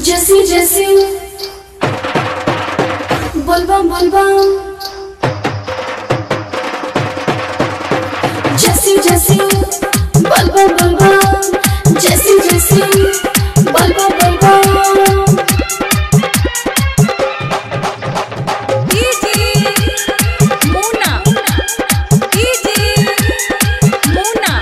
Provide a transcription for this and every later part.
जैसी जैसी बोलबम बोलबम जैसी जैसी बोलबम बोलबम जैसी जैसी बोलबम बोलबम डीजे मुन्ना डीजे मुन्ना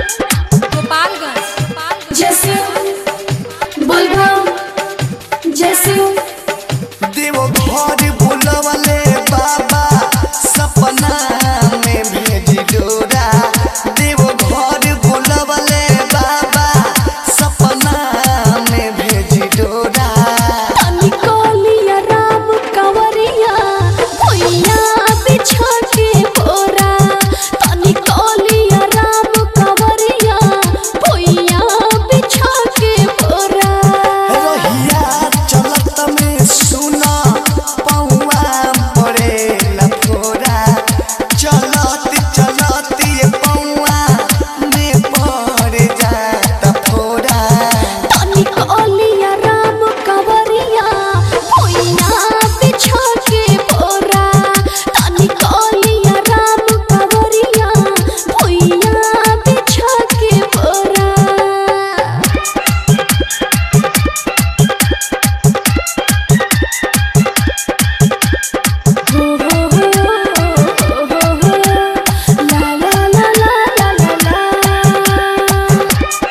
गोपालगंज जैसी बोलबम जैसी देव घर बुलवले बाबा सपना में भेजी डोरा देव घर बुलवले बाबा सपना में भेजी डोरा तनी कोलिया राम कंवरिया भुइया बिछा के बोरा तनी कोलिया राम कंवरिया भुइया बिछा के बोरा रहिया चलत में सुना पौआ पड़े लफोरा चलत चलत ये पौआ में पड़ जाता फोरा तनी कोलिया राम कंवरिया भुइया बिछा के बोरा तनी कोलिया राम कंवरिया भुइया बिछा के बोरा La la la la la la la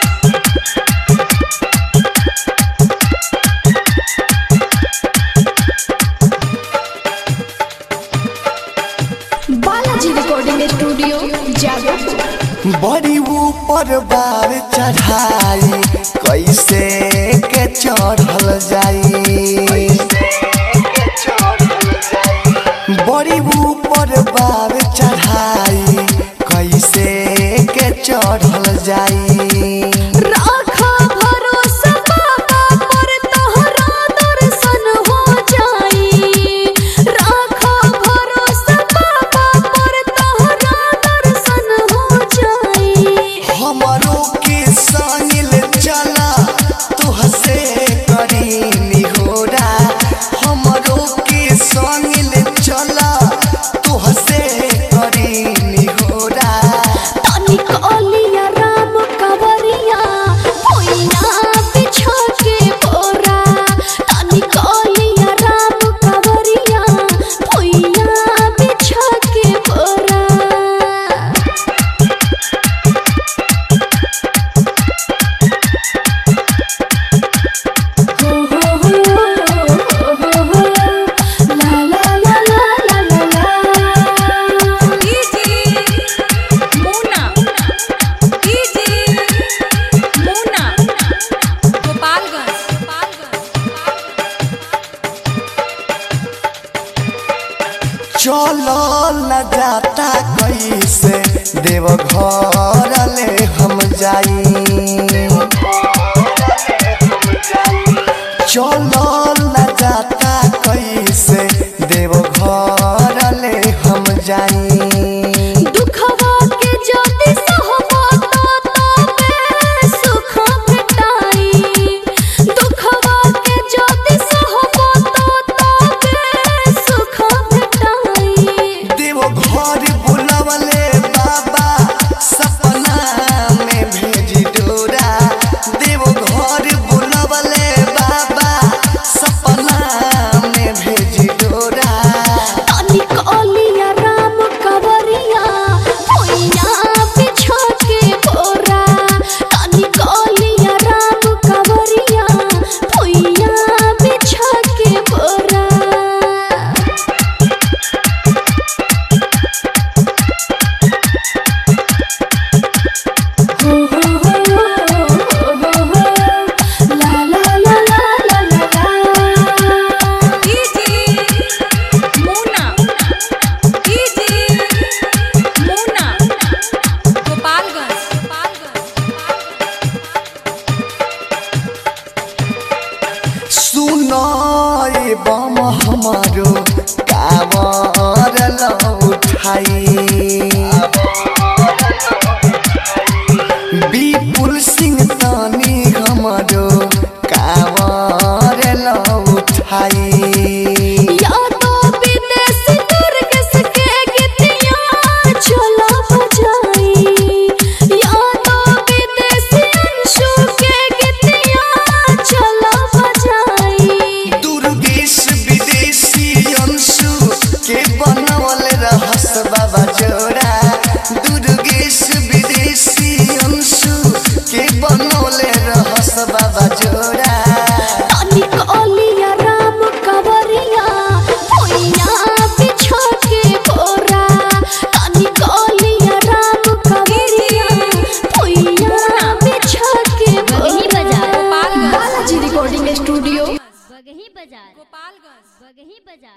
Balaji recording studio Jadav बड़ी ऊपर बार चढ़ाई कैसे के चढ़ल जाई बड़ी ऊपर बार चढ़ाई कैसे के चढ़ल जाई राखा भरोसा बाबा पर तोहरा दर्शन हो जाई राखा भरोसा बाबा पर तोहरा दर्शन हो जाई हमरो के सानिल चला तुहसे करी निहोरा हमरो के सानिल चला तुहसे करी निहोरा तनी कोलिया राम कंवरिया भुइया बिछा के बोरा तनी कोलिया राम कंवरिया भुइया बिछा के बोरा हो हो हो हो हो ला ला ला ला ला ला डीजे मुन्ना डीजे मुन्ना गोपालगंज चलो न जाता कैसे देव घर ले हम जाई चलो